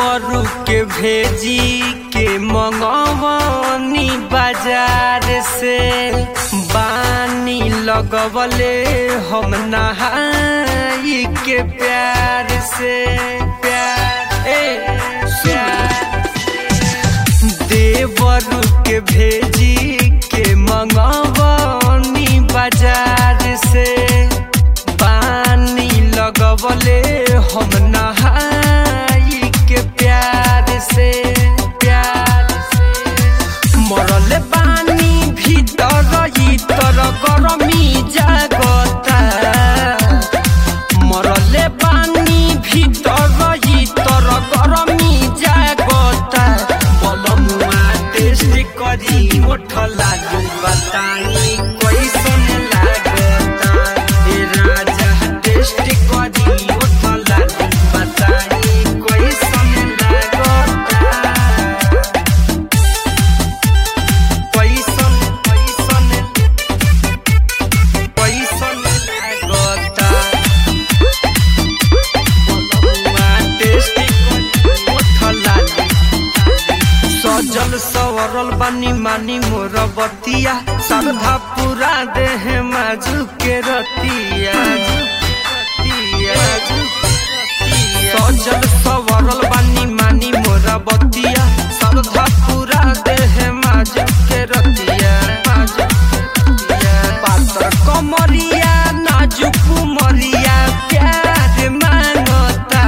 देवरू के भेजी के मंगवनी बाजार से बानी लगवले हम नहाई के प्यार से प्यार ए प्यार देवरू के भेजी के मंगवनी बाजार से पानी लगवले हम नहाई के प्यार से प्यार से मरल पानी भीतर इतर गरमी जागता मरले पानी भीतर इतर गरमी जागता बलमुआ टेस्ट करी ओठ लागू बताई कैसन लागता ए राजा टेस्ट करी ओठ लागू बताई कैसन लागता पैसन पैसन पैसन लागता बलमुआ टेस्टी ओठला सजल सवरल बानी मानी मोर बतिया श्रद्धा पूरा देह माजू के रतिया सजल सवरल बानी मानी मोर बतिया श्रद्धा पूरा देह माजू के रतिया माजू के रतिया। पातर कमरिया नाजुक मरिया प्यार मांगता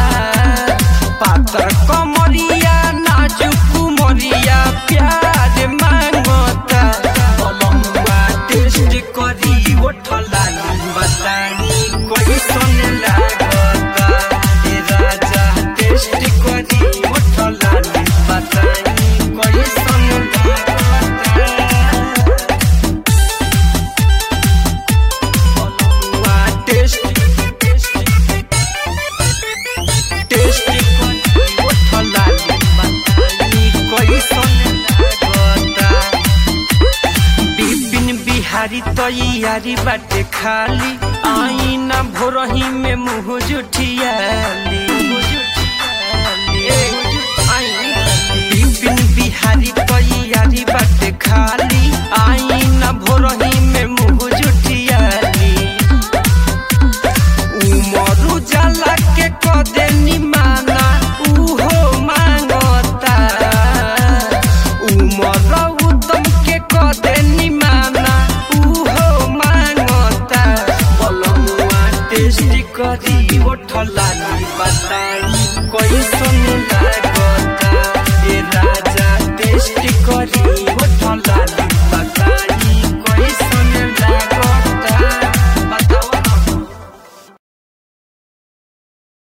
पातर कमरिया नाजुक मरिया प्यार मांगता बलमुआ टेस्ट करी ओठला बतानी कैसन लागता ए राजा टेस्ट करी ओठला बतानी कैसन लागता बलमुआ टेस्ट टेस्ट ओठला बतानी कैसन लागता बिपिन बिहारी तैयारी बाटे खाली आई ना भोरही में मुँह जुठियाली बिपिन बिहारी तैयारी बाटे खाली आई ना भोरही में मुँह जुठियाली उमर उजाला के कदे निमाना उहो मांगता उमर उदम के कदे निमाना उहो मांगता बलमुआ टेस्ट करी ओठला बताई कैसन लाग